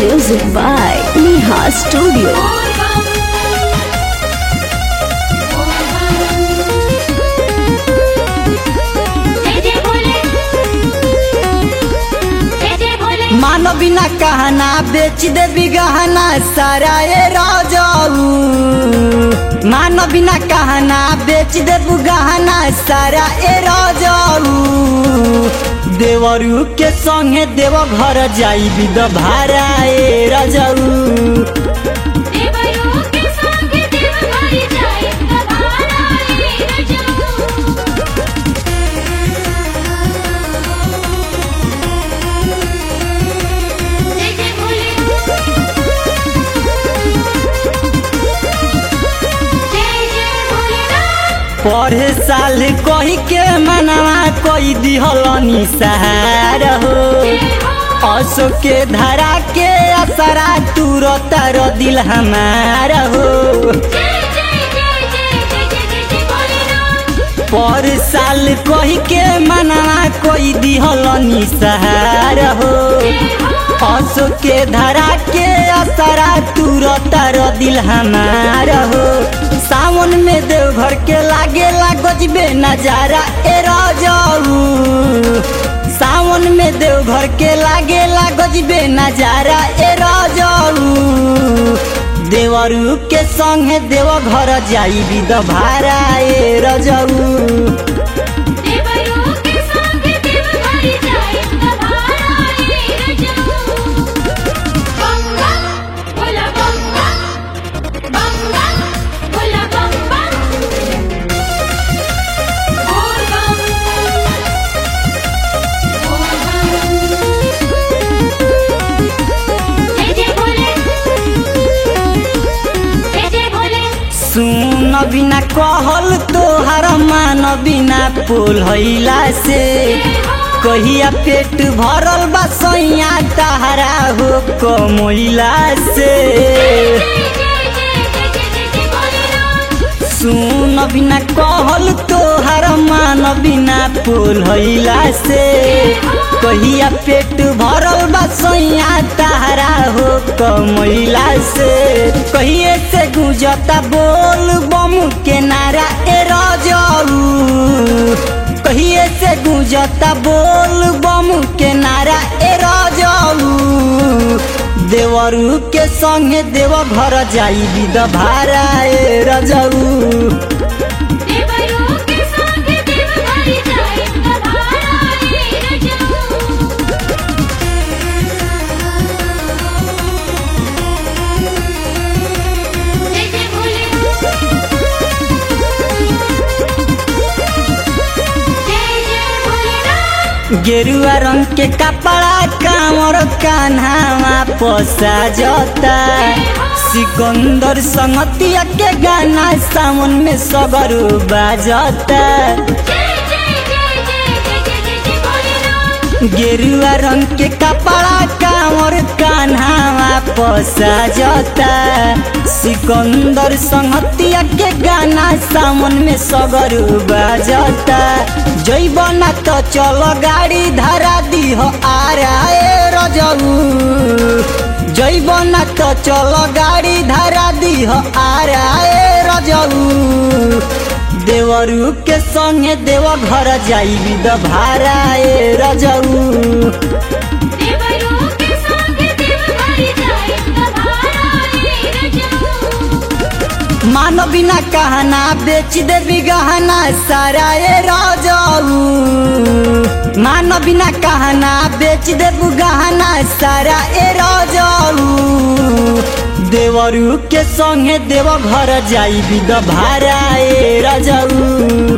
Music by Neha Studio. मानो बिना कहना बेच दे गहना सारा ए राजाऊ मानो बिना कहना बेच दे गहना सारा ए राजाऊ देवरू के संगे देव घर जाई बिद भारा ए राजाऊ पढ़े साल कही के मनवा कोई दिहलनी सहार हो असो के धरा के असरा तुरत रो दिल हमार हो पर साल कही के मनवा कोई दिहलनी सहार हो असो के धरा के असरा तुरत रो दिल हमार हो सावन में देवघर के लागे गजबे नजारा ए राजाऊ सावन में देवघर के लागे गजबे नजारा ए राजाऊ देवरू के संगे देव घर जाई बिद भारा ए रजाऊ सुन बिना कहल तोहर मान बिना पोल हैला से कहिया पेट भरल बा सैया तहरा हो कमैला से सुन बिना कहल तोहर मान बिना पोल हैला से कहिया पेट भरल बा सैया तहरा हो कमैला से कहिए से गुजता बोल बम के नारा ए रजाऊ कहिए से गुजता बोल बम के नारा ए रजाऊ देवरू के संगे देव घर जाई बिद भारा ए रजाऊ गेरुआ रंग के कपड़ा कामर कान्हावा पोसा जता सिकंदर संगतिया के गाना सावन में सगरू बाजता गेरुआ रंग के कपड़ा कामर कान्हावा पोसा जता सिकंदर संगतिया के गाना सावन में सगरू बाजता जैबना तो चलो गाड़ी धरा दी हो आरा ए रजऊ जैबना तो चलो गाड़ी धरा दी हो आरा ए रजऊ देवरू के संगे देव घर जाई बिद भारा ए रजऊ मानो बिना कहना बेच दे गहना सारा ए राजाऊ मानो बिना कहना बेच दे गहना सारा ए राजाऊ देवरू के संगे देव घर जाई बिद भारा ए राजाऊ